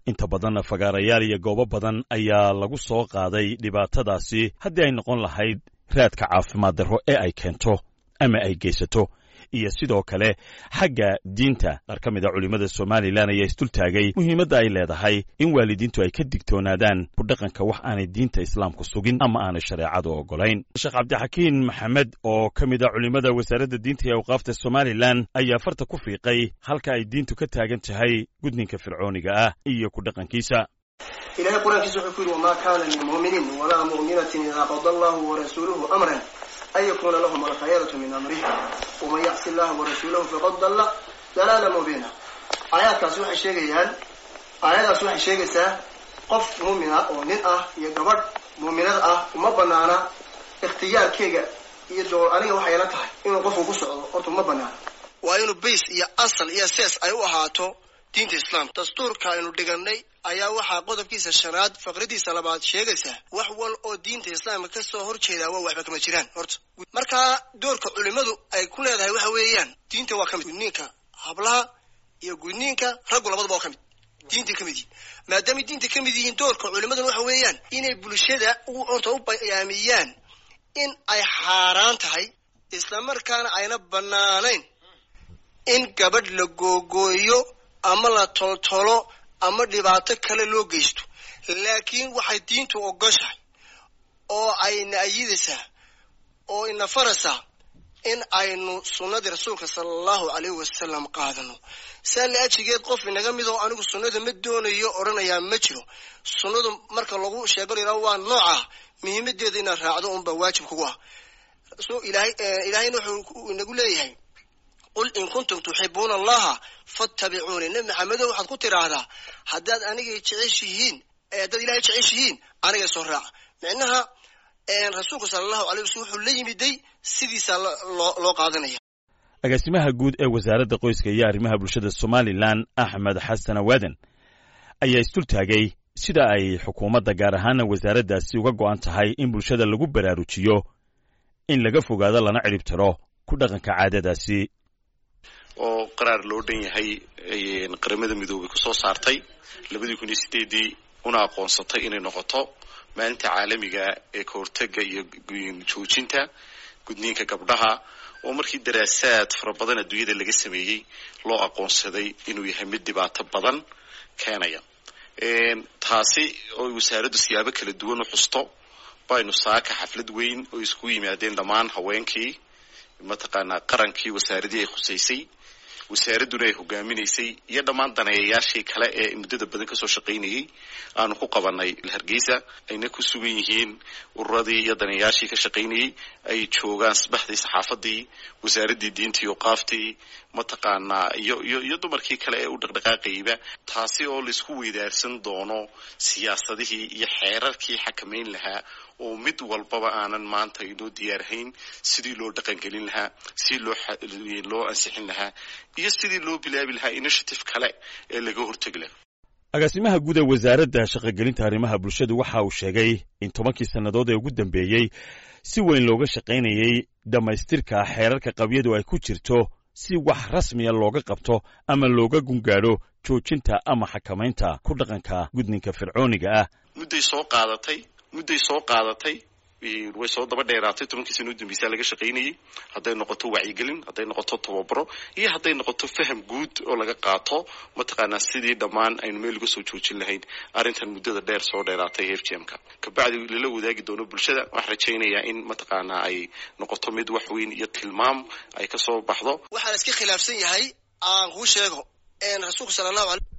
inta badanna fagaarayaal iyo goobo badan ayaa lagu soo qaaday dhibaatadaasi haddii ay noqon lahayd raadka caafimaad darro ee ay keento ama ay geysato iyo sidoo kale xagga diinta qaar ka mid a culimmada somalilan ayaa isdultaagay muhiimadda ay leedahay in waalidiintu ay ka digtoonaadaan ku dhaqanka wax aanay diinta islaamku sugin ama aanay shareecadu oggolayn sheekh cabdixakiin maxamed oo ka mid a culimmada wasaaradda diinta iyo awqaafta somalilan ayaa farta ku fiiqay halka ay diintu ka taagan tahay gudninka fircooniga ah iyo ku dhaqankiisa ilahay qur-aankiisa wuxuu ku yidhi wamaa kaana lilmu'miniin walaa mu'minatin idaa qada allahu warasuuluhu amran an yakuna lahum alkhayaratu min amrih waman yacsi illaha warasuulahu faqad dalla dalaala mubiina aayaadkaasi waxay sheegayaan aayadaas waxay sheegaysaa qof muumina oo nin ah iyo gabadh muuminad ah uma banaana ikhtiyaarkeyga iyo doo aniga waxay la tahay inuu qofku ku socdo horta uma banaana waa inuu bays iyo asal iyo sees ay u ahaato diinta islaamka dastuurka aynu dhiganay ayaa waxaa qodobkiisa shanaad faqradiisa labaad sheegaysaa wax wal oo diinta islaamka ka soo horjeedaa waa waxba kama jiraan horta markaa doorka culimmadu ay ku leedahay waxa weeyaan diinta waa ka mid gudniinka hablaha iyo gudniinka raggu labadaba waa ka mid diintay ka mid yihin maadaamay diinta ka mid yihiin doorka culimmaduna waxa weeyaan inay bulshada horta u bayaamiyaan in ay xaaraan tahay islamarkaana ayna banaanayn in gabadh la googooyo ama la toltolo ama dhibaato kale loo geysto laakiin waxay diintu ogoshahay oo ayna ayidaysaa oo ina faraysaa in aynu sunnadii rasuulka sala allahu alayhi wasalam qaadano saa la ajigeed qof inaga mid oo anigu sunnada ma doonayo odhanayaa ma jiro sunnadu marka lagu sheego la yidhaho waa nooca muhiimadeeda inaad raacdo unbaa waajib kugu ah ilahay ilaahayna wuxuu inagu leeyahay qul in kuntum tuxibuuna allaha fattabicuuni nebi maxamedo waxaad ku tidhaahdaa haddaad anigay jeceshihiin haddaad ilahay jeceshihiin anigay soo raaca micnaha rasuulku sala allahu alay waslm wuxuu la yimiday sidiisaa loo qaadanaya agaasimaha guud ee wasaaradda qoyska iyo arrimaha bulshada somalilan axmed xasan awaaden ayaa isdultaagay sida ay xukuumadda gaar ahaana wasaaraddaasi uga go'an tahay in bulshada lagu baraarujiyo in laga fogaado lana cidhib tiro ku dhaqanka caadadaasi oo qaraar loo dhan yahay qaramada midoobay kusoo saartay labadii kun iyo sideedii una aqoonsatay inay noqoto maalinta caalamiga ee ka hortaga iyo joojinta gudniinka gabdhaha oo markii daraasaad fara badan adduunyada laga sameeyey loo aqoonsaday inuu yahay mid dhibaato badan keenaya taasi oo wasaaraddu siyaabo kala duwan u xusto baynu saaka xaflad weyn oo isku yimaadeen dhammaan haweenkii mataqaanaa qarankii wasaaradii ay khusaysay wasaaradduna ay hogaaminaysay iyo dhammaan daneeyayaashii kale ee muddada badan kasoo shaqaynayay aanu ku qabanay hargeysa ayna ku sugan yihiin ururadii iyo daneeyayaashii ka shaqaynayay ay joogaan sabaxdii saxaafadii wasaaraddii diintii oqaaftii mataqaanaa iyo iyo iyo dumarkii kale ee u dhaqdhaqaaqayba taasi oo laisku weydaarsan doono siyaasadihii iyo xeerarkii xakamayn lahaa oo mid walbaba aanan maanta inoo diyaarhayn sidii loo dhaqangelin lahaa sidii loo loo ansixin lahaa iyo sidii loo bilaabi lahaa initiative kale ee laga hortegi lahaa agaasimaha guud ee wasaaradda shaqogelinta arrimaha bulshadu waxa uu sheegay in tobankii sannadood ee ugu dambeeyey si weyn looga shaqaynayey dhammaystirka xeerarka qabyadu ay ku jirto si wax rasmiya looga qabto ama looga gungaadho joojinta ama xakamaynta ku dhaqanka gudninka fircooniga ah mudday soo qaadatay mudday soo qaadatay way soo daba dheeraatay tobankii sana u dambeysaa laga shaqaynayay hadday noqoto wacyigelin hadday noqoto tababaro iyo hadday noqoto faham guud oo laga qaato mataqaanaa sidii dhammaan aynu meel uga soo joojin lahayn arrintan muddada dheer soo dheeraatay f g m ka kabacdi lala wadaagi doono bulshada waxaan rajaynayaa in mataqaanaa ay noqoto mid wax weyn iyo tilmaam ay kasoo baxdo waxaa la iska khilaafsan yahay aan kuu sheego rasuulku sala allahu alay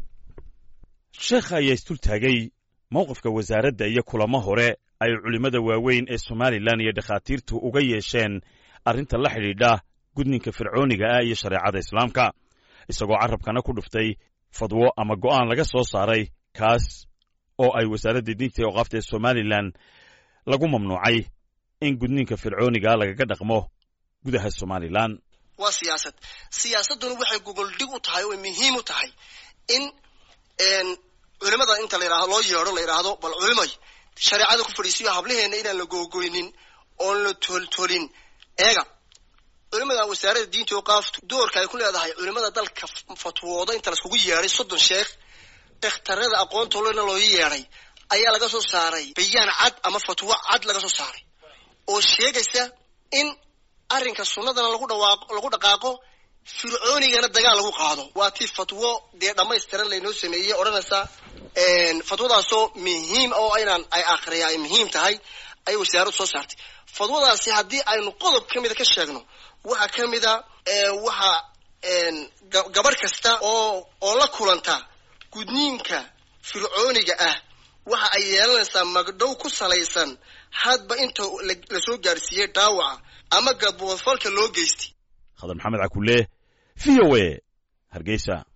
sheekha ayaa isdultaagay mowqifka wasaaradda iyo kulamo hore ay culimmada waaweyn ee somalilan iyo dhakhaatiirtu uga yeesheen arrinta la xidhiidha gudninka fircooniga ah iyo shareecada islaamka isagoo carrabkana ku dhuftay fadwo ama go'aan laga soo saaray kaas oo ay wasaaradda diinta ee oqaafta ee somalilan lagu mamnuucay in gudninka fircooniga lagaga dhaqmo gudaha somalilan waa siyaasad siyaasadduna waxay gogoldhig u tahay oo muhiim u tahay in culimada inta la yidhahdo loo yeedho la yidhaahdo bal culimay shareecada ku fadhiisiyo hablaheena inaan la googoynin oon la toltolin eega culimada wasaaradda diinta oo qaaftu doorka ay ku leedahay culimada dalka fatwooda inta laiskugu yeedhay soddon sheekh ikhtarada aqoontolena loo yeedhay ayaa laga soo saaray bayaan cad ama fatwo cad laga soo saaray oo sheegaysa in arrinka sunnadana lagu dhawaaqo lagu dhaqaaqo fircoonigana dagaal lagu qaado waa tii fatwo dee dhammaystiran laynoo sameeyey odhanaysa fatwadaasoo muhiim oo inaan ay akhriya ay muhiim tahay ayay wasaaraddu soo saartay fatwadaasi haddii aynu qodob ka mida ka sheegno waxaa ka mida waxa gabarh kasta oo oo la kulanta gudniinka fircooniga ah waxa ay yeelanaysaa magdhow ku salaysan hadba inta lasoo gaadhsiiyey dhaawaca ama gadboodfalka loo geystay khadar maxamed cakulle v o a hargeysa